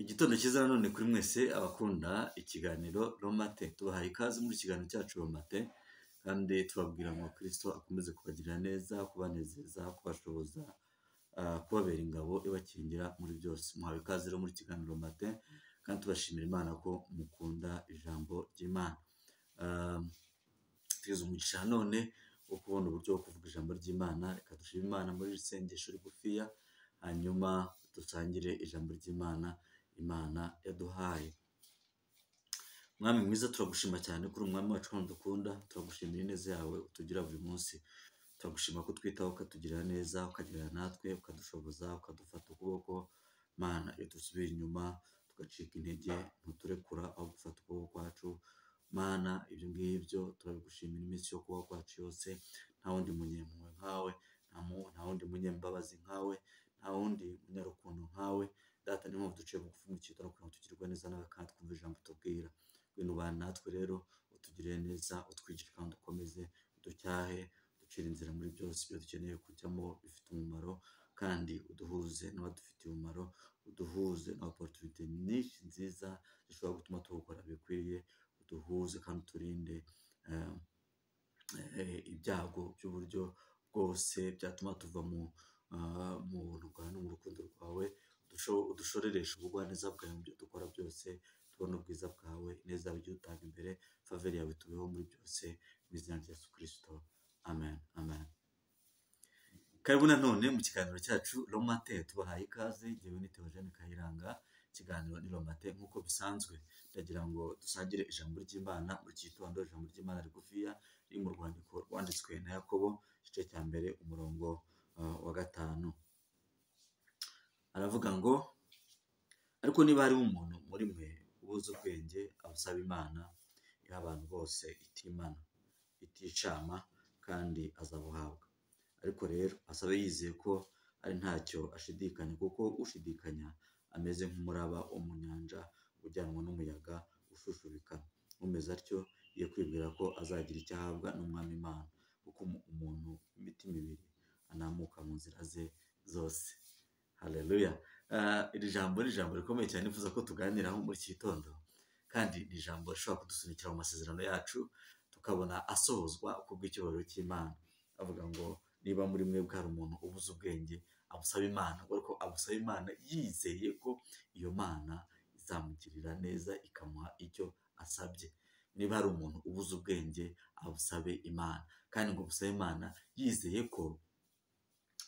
Igitondo cyiza nanone kuri mwese abakunda ikiganiro romate tubahaye ikaze muri iki kiganiro cyacu romate kandi tubabwira ngo kirisito akomeze kubagirira neza, kubanezeza, kubashoboza, ah, kubabera ingabo ibakingira muri byose. Muhawe ikaze rero muri kiganiro romate kandi tubashimira Imana ko mukunda ijambo ry'Imana. Ah, tugeze umugisha nanone wo kubona uburyo bwo kuvuga ijambo ry'Imana reka dushime Imana muri iri sengesho rigufiya hanyuma dusangire ijambo ry'Imana Imana yaduhaye Mwami mwiza turagushima cyane kuri umwami wacu kandi dukunda turagushimira ineza yawe utugira buri munsi turagushima ko utwitaho ukatugirira neza ukagirira natwe ukadushoboza ukadufata ukuboko Mana iyo dusubira inyuma tugacika intege ntuturekura aho gufata ukuboko kwacu Mana ibyo ngibyo turabigushimira iminsi yo kubaho kwacu yose nta wundi munyempuhwe nkawe nta mu- nta wundi munyembabazi nkawe nta wundi munyarukundo nkawe data niyo mpamvu duciye bugufi mu cyitwa kugira ngo tugirwe neza nawe kandi twumve ijambo tubwira ngwino ubane natwe rero utugirire neza utwigishe kandi ukomeze uducyahe uducire inzira muri byose ibyo dukeneye kujyamo bifite umumaro kandi uduhuze n'abadufitiye umumaro uduhuze na oporutunite nyinshi nziza zishobora gutuma tuwukora bikwiriye uduhuze kandi uturinde eh, eh, ibyago by'uburyo bwose byatuma tuva mu ah, mu buntu bwawe no mu rukundo rwawe udusho- udushorereshe ubugwaneza bwawe mu byo dukora byose tubone ubwiza bwawe ineza yawe ujye utanga imbere faveri yawe tubeho muri byose mu izina rya yesu kirisito amen amen Karibu nanone mu kiganiro cyacu Romate tubahaye ikaze jyewe ni Theogene Kayiranga ikiganiro ni Romate nk'uko bisanzwe ndagira ngo dusangire ijambo ry'Imana muri iki gitondo ijambo ry'Imana rigufiya riri mu rwandiko rwanditswe na Yakobo igice cya mbere umurongo ah, wa gatanu aravuga ngo ariko niba harimo umuntu muri mwe ubuze ubwenge abusaba Imana iha abantu bose itimana iticama kandi azabuhabwa ariko rero asabe yizeye ko ari ntacyo ashidikanya kuko ushidikanya ameze nk'umuraba wo mu nyanja ujyanwa n'umuyaga ushushubikana umeze atyo iyo kwibwira ko azagira icyo ahabwa n'umwami Imana kuko umu- umuntu w'imitima ibiri anamuka mu nzira ze zose haleluya Ah, iri jambo ni ijambo rikomeye cyane nifuza ko tuganiraho muri iki gitondo kandi ni ijambo rishobora kudusunikira mu masezerano yacu tukabona asohozwa ku bw'icyubahiro cy'imana avuga ngo niba muri mwebwe hari umuntu ubuze ubwenge abusaba imana ariko abusaba imana yizeye ko iyo mana izamugirira neza ikamuha icyo asabye niba hari umuntu ubuze ubwenge abusabe imana kandi ngo busabe imana yizeye ko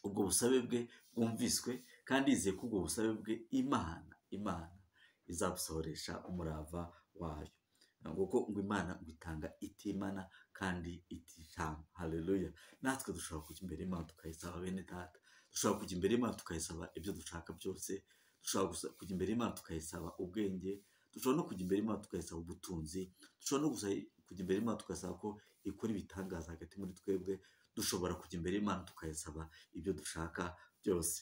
ubwo busabe bwe bwumviswe kandi yizeye ko ubwo busabe bwe imana imana izabusohoresha umurava wayo kuko ngo imana ngo itanga itimana kandi ititanga haleluya natwe dushobora kujya imbere y'imana tukayisaba bene data dushobora kujya imbere y'imana tukayisaba ibyo dushaka byose dushobora gusa- kujya imbere y'imana tukayisaba ubwenge dushobora no kujya imbere y'imana tukayisaba ubutunzi dushobora no gusa- kujya imbere y'imana tukasaba ko ikora ibitangaza hagati muri twebwe dushobora kujya imbere y'imana tukayisaba ibyo dushaka byose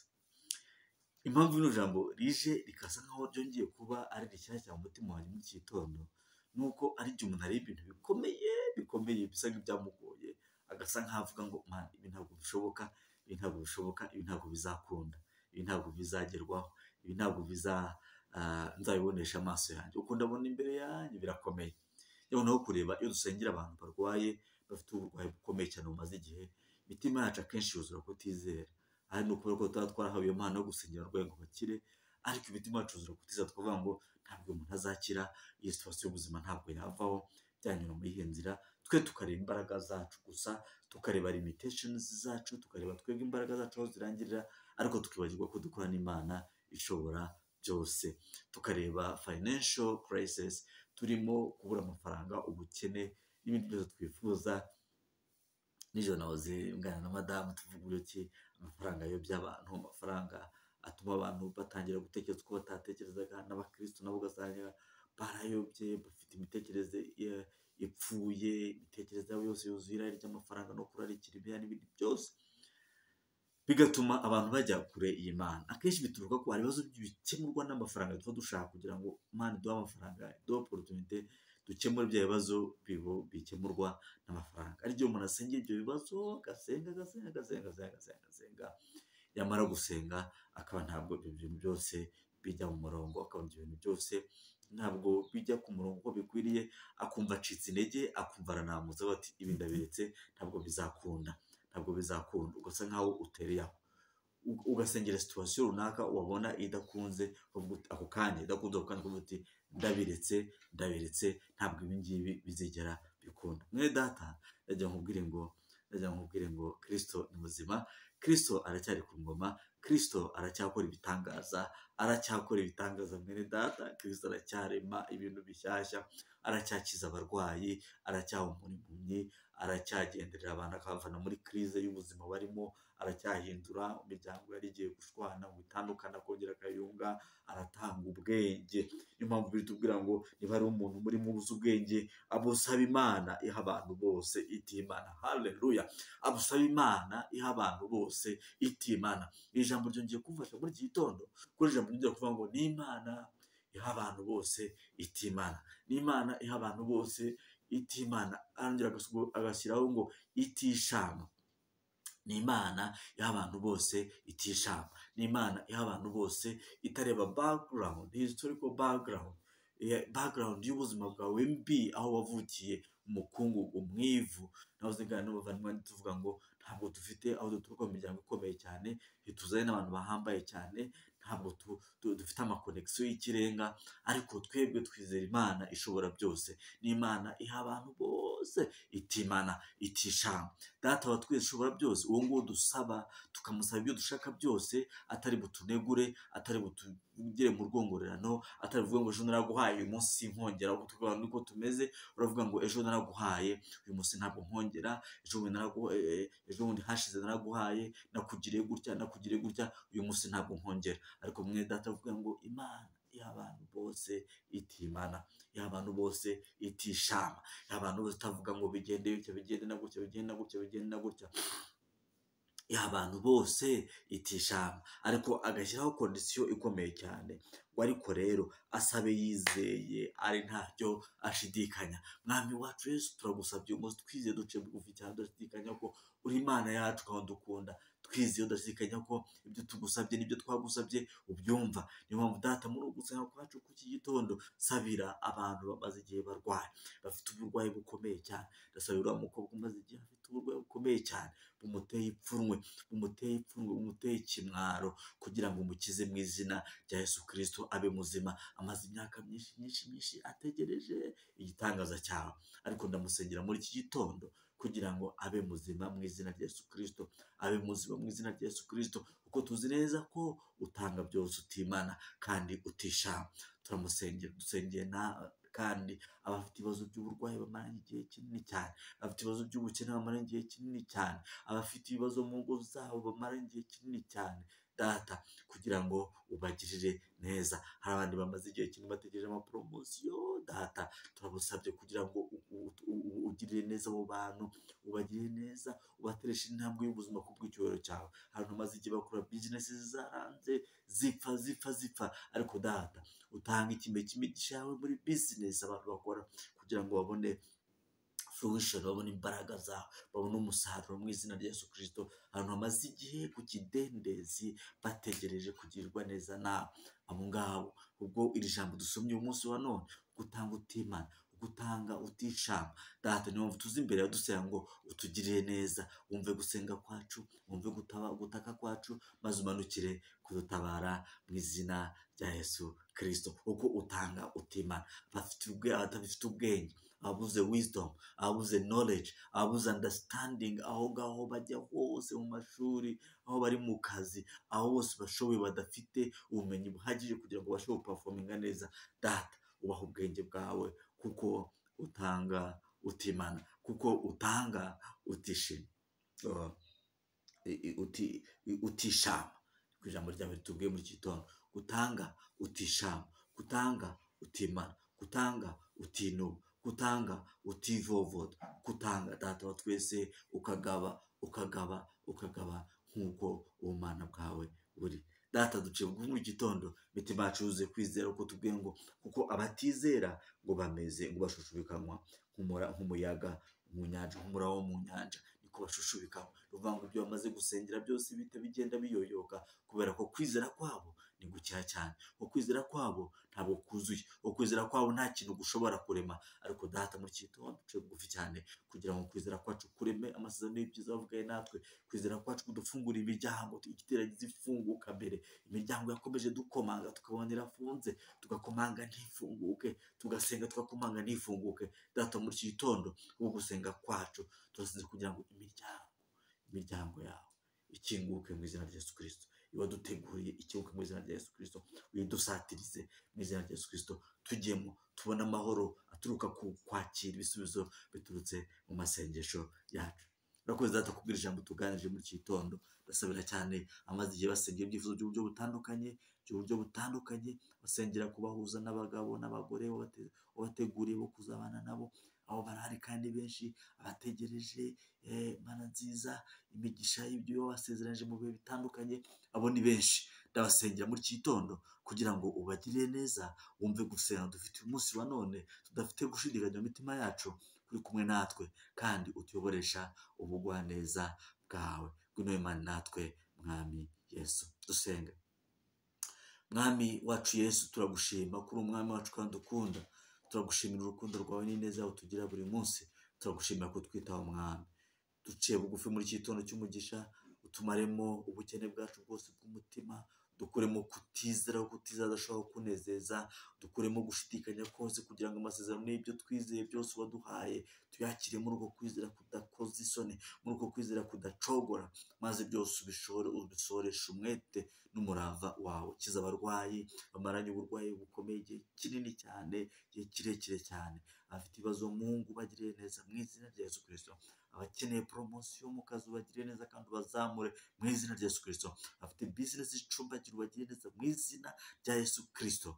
impamvu bino jambo rije rikasa nkaho ryongeye kuba ari rishyashya mu mutima wanjye muri iki gitondo ni uko ari igihe umuntu areba ibintu bikomeye bikomeye bisa nk'ibyamugoye agasa nkaho avuga ngo "Man, ibi ntabwo bishoboka ibi ntabwo bishoboka ibi ntabwo bizakunda ibi ntabwo bizagerwaho ibi ntabwo biza ah, nzabibonesha amaso yanjye uko ndabona imbere yanjye birakomeye yewe naho kureba iyo dusengera abantu barwaye bafite uburwayi bukomeye cyane bumaze igihe imitima yacu akenshi yuzura kutizera aha ni ukubera ko tuba twarahawe iyo mpano yo gusengera abarwayi ngo bakire ariko imitima yacu yuzura kutiza tukavuga ngo ntabwo umuntu azakira iyi situwasiyo y'ubuzima ntabwo yavaho byanyura muri iyi nzira twe tukareba imbaraga zacu gusa tukareba limiteshenizi zacu tukareba twebwe imbaraga zacu aho zirangirira ariko tukibagirwa ko dukora n'imana ishobora byose tukareba financial crisis turimo kubura amafaranga ubukene n'ibindi byose twifuza nijoro nahoze nganira na madamu tuvuga uburyo ki amafaranga ayobya abantu amafaranga atuma abantu batangira gutekereza uko batatekerezaga n'abakirisitu nabo ugasanga barayobye bafite imitekerereze i- ipfuye imitekerereze yabo yose yuzuye irari ry'amafaranga no kurarikira ibya n'ibindi byose bigatuma abantu bajya kure iyi mana akenshi bituruka ku hari ibibazo bikemurwa n'amafaranga tuba dushaka kugira ngo imana iduhe amafaranga iduhe oporutunite dukemure bya bibazo bibo- bikemurwa n'amafaranga ari byo umuntu asengera ibyo bibazo agasenga agasenga agasenga agasenga agasenga agasenga yamara gusenga akaba ntabwo ibyo bintu byose bijya mu murongo akabona ibyo bintu byose ntabwo bijya ku murongo uko bikwiriye akumva acitse intege akumva aranamutse bati ibi ndabiretse ntabwo bizakunda ntabwo bizakunda ugasa nkaho utereye aho ugasengera situwasiyo runaka wabona idakunze uvuga uti ako kanya idakunze ako kanya ukavuga uti ndabiretse ndabiretse ntabwo ibi ngibi bizigera bikunda mwene data ndagira nkubwire ngo ndagira nkubwire ngo kirisito ni muzima kirisito aracyari ku ngoma kirisito aracyakora ibitangaza aracyakora ibitangaza mwene data kirisito aracyarema ibintu bishyashya aracyakiza abarwayi aracyaha impumyi aracyagenderera abantu akabavana muri kirize y'ubuzima barimo aracyahindura imiryango yari igiye gushwana ngo itandukane akongera akayunga aratanga ubwenge niyo mpamvu biri tubwira ngo niba hari umuntu muri uzi ubwenge abusaba imana iha abantu bose itimana hareruya abusaba imana iha abantu bose itimana iri jambo ryongeye kumfasha muri iki gitondo kuri ijambo ryongeye kuvuga ngo ni imana iha abantu bose itimana ni imana iha abantu bose itimana arongera agashyiraho ngo itishama ni imana iha abantu bose itishama ni imana iha abantu bose itareba background historical background eh, background y'ubuzima bwawe mbi aho wavukiye umukungugu mu ivu naho uzigana n'abavandimwe tuvuga ngo ntabwo dufite aho duturuka mu miryango ikomeye cyane ntituzane n'abantu bahambaye cyane ntabwo tu- tu- dufite amakonegisiyo y'ikirenga ariko twebwe twizera imana ishobora byose ni imana iha abantu bose itimana itishama data wa twese ishobora byose uwo nguwo dusaba tukamusaba ibyo dushaka byose atari butunegure atari butugire mu rwongorerano atari buvuga ngo ejo naraguhaye uyu munsi sinkongera ahubwo tukavuga nuko tumeze uravuga ngo ejo naraguhaye uyu munsi ntabwo nkongera ejo bundi naragu- eh, eh, ejo bundi hashize naraguhaye nakugiriye gutya nakugiriye gutya uyu munsi ntabwo nkongera ariko mwe data avuga ngo imana iha abantu bose itimana iha abantu bose itishama iha abantu bose itavuga ngo bigende bityo bigende na gutya bigende na gutya bigende na gutya iha abantu bose itishama ariko agashyiraho kondisiyo ikomeye cyane ngo ariko rero asabe yizeye ari ntacyo ashidikanya mwami wacu yesu turagusabye uyu munsi twizeye duce bugufi cyane tudashidikanya ko uri imana yacu kandi dukunda twizeye udashidikanya ko ibyo tugusabye n'ibyo twagusabye ubyumva niyo mpamvu data muri ugusanga kwacu ku iki gitondo sabira abantu bamaze igihe barwaye bafite uburwayi bukomeye cyane ndasabira uriya mukobwa umaze igihe afite uburwayi bukomeye cyane bumuteye ipfunwe bumuteye ipfunwe bumuteye ikimwaro kugira ngo umukize mu izina rya yesu kirisito abe muzima amaze imyaka myinshi myinshi myinshi ategereje igitangaza cyawe ariko ndamusengera muri iki gitondo kugira ngo abe muzima mu izina rya yesu kirisito abe muzima mu izina rya yesu kirisito kuko tuzi neza ko utanga byose utimana kandi utishama turamusengera dusengeye na kandi abafite ibibazo by'uburwayi bamaranye igihe kinini cyane abafite ibibazo by'ubukene bamaranye igihe kinini cyane abafite ibibazo mu ngo zabo bamaranye igihe kinini cyane data kugira ngo ubagirire neza hari abandi bamaze igihe kinini bategereje amaporomosiyo data turabusabye kugira ngo u- u- u- u- ugirire neza abo bantu ubagirire neza ubatereshe intambwe y'ubuzima ku bw'icyubahiro cyawe abantu bamaze igihe bakora bizinesi zaranze zipfa zipfa zipfa ariko data utanga ikime cy'imigisha yawe muri bizinesi abantu bakora kugira ngo babone fruition babona imbaraga zawe babona umusaruro mu izina rya yesu kirisito ahantu hamaze igihe ku kidendezi bategereje kugirirwa neza nawe abo ngabo ubwo iri jambo dusomye umunsi wa none gutanga utimana gutanga utishama data niyo mpamvu tuzi imbere yawe dusenya ngo utugirire neza wumve gusenga kwacu wumve gutaba, gutaka kwacu maze umanukire kudutabara mu izina rya yesu kirisito uko utanga utimana abafite ubwe- abadafite ubwenge ababuze wisdom ababuze knowledge ababuze understanding aho ngaho bajya hose mu mashuri aho bari mu kazi aho bose bashoboye badafite ubumenyi buhagije kugira ngo bashobore kupafominga neza data ubaha ubwenge bwawe kuko utanga utimana kuko utanga utishima Uh, i- i- uti- i- utishama ku ijambo ryawe ritubwiye muri iki gitondo gutanga utishama gutanga utimana gutanga utinuba gutanga utivovota gutanga data wa twese ukagaba ukagaba ukagaba nk'uko ubumana bwawe buri data duciye bugufi muri iki gitondo imitima yacu yuzuye kwizera uko tubwiye ngo kuko abatizera ngo bameze ngo bashushubikanwa nk'umura- nk'umuyaga mu nyanja nk'umura wo mu nyanja niko ko bashushubikaho ruvuga ngo ibyo bamaze gusengera byose bihita bigenda biyoyoka kubera ko kwizera kwabo ni gukeya cyane ukwizera kwabo ntabwo kuzuye ukwizera kwabo nta kintu gushobora kurema ariko data muri iki gitondo duce bugufi cyane kugira ngo kwizera kwacu kureme amasezerano y'ibyiza wavugaye natwe kwizera kwacu kudufungura imiryango igiteragize ifunguka mbere imiryango yakomeje dukomanga tukabona irafunze tugakomanga ntifunguke tugasenga tugakomanga ntifunguke data muri iki gitondo wo gusenga kwacu turasenze kugira ngo imiryango imiryango yawe ikinguke mu izina rya Yesu kirisito waduteguriye ikibuga mu izina rya Yesu kirisito uyidusatirize mu izina rya Yesu kirisito tujyemo tubone amahoro aturuka ku kwakira ibisubizo biturutse mu masengesho yacu urakoze data kubwira ijambo tuganirije muri iki gitondo ndasabira cyane amaze igihe basengera ibyifuzo by'uburyo butandukanye by'uburyo butandukanye basengera kubahuza n'abagabo n'abagore babateguriye bo kuzabana nabo aho barahari kandi benshi abategereje mana nziza imigisha y'ibyo wasezeranyije mu bihe bitandukanye abo ni benshi ndabasengera muri iki gitondo kugira ngo ubagirire neza wumve gusenga dufite umunsi wa none tudafite gushidikanya mu mitima yacu uri kumwe natwe kandi utuyoboresha ubugwaneza bwawe ngwino wemane natwe mwami yesu dusenge mwami wacu yesu turagushima kuri umwami wacu kandi ukunda turagushimira urukundo rwawe n'ineza yawe tugira buri munsi turagushimira ko twitaho umwami duciye bugufi muri iki gitondo cy'umugisha utumaremo ubukene bwacu bwose bw'umutima dukuremo kutizera ko kutizadashobora kunezeza dukuremo gushidikanya kose kugira ngo amasezerano y'ibyo twizeye byose waduhaye tuyakire muri uko kwizera kudakoza isoni muri uko kwizera kudacogora maze byose ubishore ubisoreshe umwete n'umurava wawe ukiza abarwayi bamaranye uburwayi bukomeye igihe kinini cyane igihe kirekire cyane abafite ibibazo mu ngo bagiriye neza mu izina rya Yesu kirisito abakeneye poromosiyo mu kazi ubagire neza kandi ubazamure mu izina rya Yesu kirisito bafite bizinesi icumbagira ubagire neza mu izina rya Yesu kirisito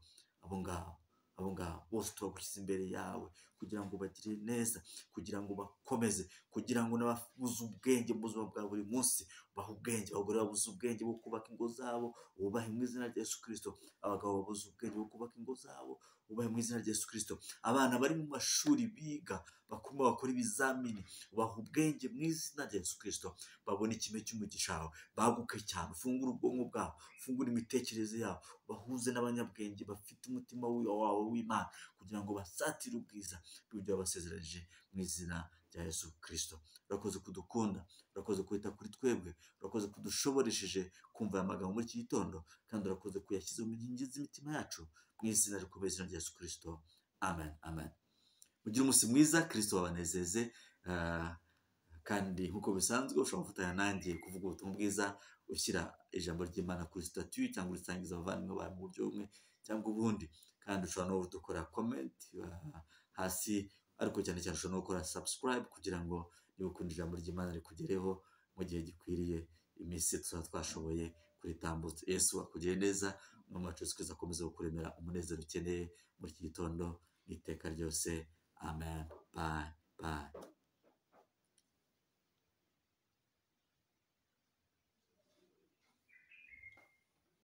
abo ngabo abo ngabo bose turagushyize imbere yawe kugira ngo ubagire neza kugira ngo bakomeze kugira ngo n'ababuze ubwenge mu buzima bwa buri munsi bahe ubwenge abagore babuze ubwenge bwo kubaka ingo zabo bubahe mu izina rya Yesu kirisito abagabo babuze ubwenge bwo kubaka ingo zabo ubahe mu izina rya Yesu kirisito abana bari mu mashuri biga bakuma bakora ibizamini ubaha ubwenge mu izina rya Yesu kirisito babona ikime cy'umugisha wawe baguke cyane ufungure ubwonko bwabo ufungure imitekerereze yabo bahuze n'abanyabwenge bafite umutima wabo w'imana kugira ngo basatire ubwiza bw'ibyo wabasezeranyije mu izina rya Yesu kirisito urakoze kudukunda urakoze kwita kuri twebwe urakoze kudushoboresheje kumva aya magambo muri iki gitondo kandi urakoze kuyashyize mu nkingi z'imitima yacu mu izina rikomeye izina rya Yesu kirisito amen amen mugire umunsi mwiza kirisito wabanezeze kandi nk'uko bisanzwe ushobora gufatanya nanjye kuvuga ubutumwa bwiza ushyira ijambo ry'imana kuri sitatiyo cyangwa urisangiza abavandimwe bawe mu buryo bumwe cyangwa ubundi kandi ushobora no gukora komenti hasi ariko cyane cyane ushobora no gukora sabusikarayibu kugira ngo niba ukunda ijambo ry'imana rikugereho mu gihe gikwiriye iminsi tuba twashoboye kuritambutsa yesu akugire neza umwami wacu wese kwezi akomeza kukuremera umunezero ukeneye muri iki gitondo n'iteka ryose amen bayi bayi